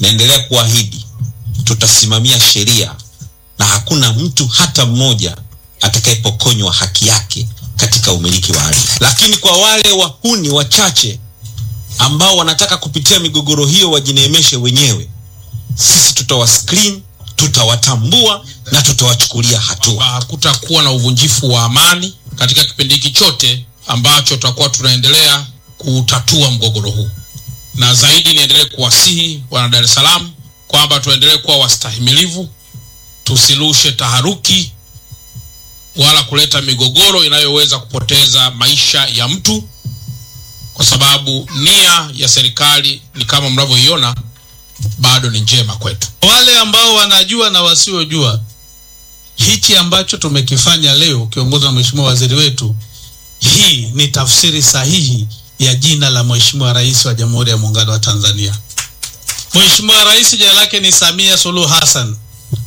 naendelea kuahidi tutasimamia sheria na hakuna mtu hata mmoja atakayepokonywa haki yake katika umiliki wa ardhi. Lakini kwa wale wahuni wachache ambao wanataka kupitia migogoro hiyo wajineemeshe wenyewe, sisi tutawaskrin, tutawatambua na tutawachukulia hatua. Hakutakuwa na uvunjifu wa amani katika kipindi hiki chote ambacho tutakuwa tunaendelea kutatua mgogoro huu, na zaidi niendelee kuwasihi wana Dar es Salaam kwamba tuendelee kuwa wastahimilivu, tusilushe taharuki wala kuleta migogoro inayoweza kupoteza maisha ya mtu, kwa sababu nia ya serikali ni kama mnavyoiona, bado ni njema kwetu. Wale ambao wanajua na wasiojua, hichi ambacho tumekifanya leo ukiongozwa na Mheshimiwa Waziri wetu, hii ni tafsiri sahihi ya jina la Mheshimiwa Rais wa Jamhuri ya Muungano wa Tanzania. Mheshimiwa Rais jina lake ni Samia Suluhu Hassan.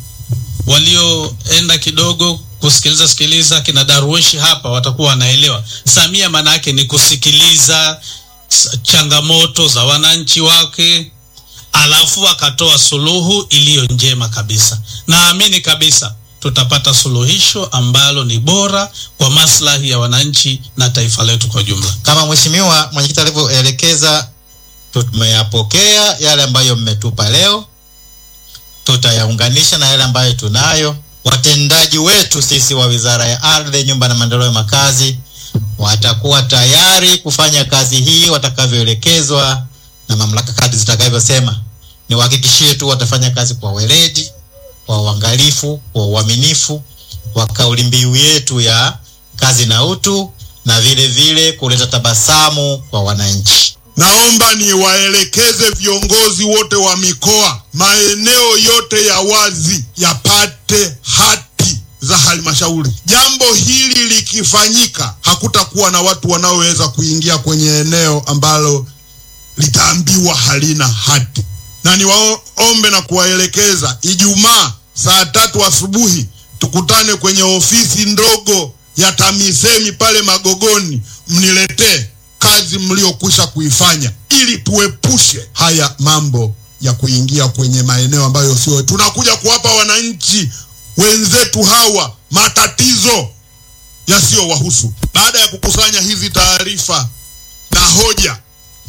Walioenda kidogo kusikiliza sikiliza kina Darweshi hapa watakuwa wanaelewa. Samia maana yake ni kusikiliza changamoto za wananchi wake, alafu akatoa suluhu iliyo njema kabisa. Naamini kabisa tutapata suluhisho ambalo ni bora kwa maslahi ya wananchi na taifa letu kwa jumla. Kama mheshimiwa mwenyekiti alivyoelekeza, tumeyapokea yale ambayo mmetupa leo, tutayaunganisha na yale ambayo tunayo. Watendaji wetu sisi wa Wizara ya Ardhi, Nyumba na Maendeleo ya Makazi watakuwa tayari kufanya kazi hii watakavyoelekezwa na mamlaka kadri zitakavyosema. Niwahakikishie tu watafanya kazi kwa weledi, kwa uangalifu, kwa uaminifu, kwa kauli mbiu yetu ya kazi na utu, na vile vile kuleta tabasamu kwa wananchi. Naomba niwaelekeze viongozi wote wa mikoa, maeneo yote ya wazi yapate hati za halmashauri. Jambo hili likifanyika, hakutakuwa na watu wanaoweza kuingia kwenye eneo ambalo litaambiwa halina hati, na niwaombe na kuwaelekeza, Ijumaa saa tatu asubuhi tukutane kwenye ofisi ndogo ya TAMISEMI pale Magogoni, mniletee kazi mliokwisha kuifanya ili tuepushe haya mambo ya kuingia kwenye maeneo ambayo sio. Tunakuja kuwapa wananchi wenzetu hawa matatizo yasiyowahusu. Baada ya kukusanya hizi taarifa na hoja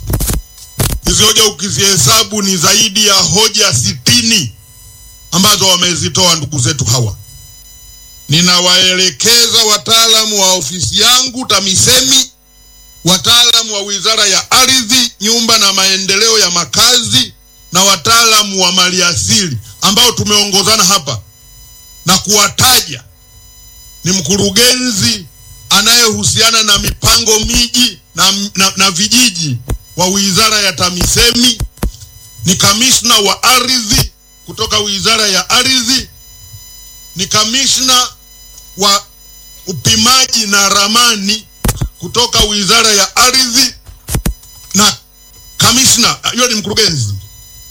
hizi, hoja ukizihesabu ni zaidi ya hoja sitini ambazo wamezitoa ndugu zetu hawa. Ninawaelekeza wataalamu wa ofisi yangu TAMISEMI wataalamu wa Wizara ya Ardhi, Nyumba na Maendeleo ya Makazi na wataalamu wa maliasili ambao tumeongozana hapa na kuwataja ni mkurugenzi anayehusiana na mipango miji na, na, na vijiji wa Wizara ya TAMISEMI, ni kamishna wa ardhi kutoka Wizara ya Ardhi, ni kamishna wa upimaji na ramani kutoka Wizara ya Ardhi na kamishna, hiyo ni mkurugenzi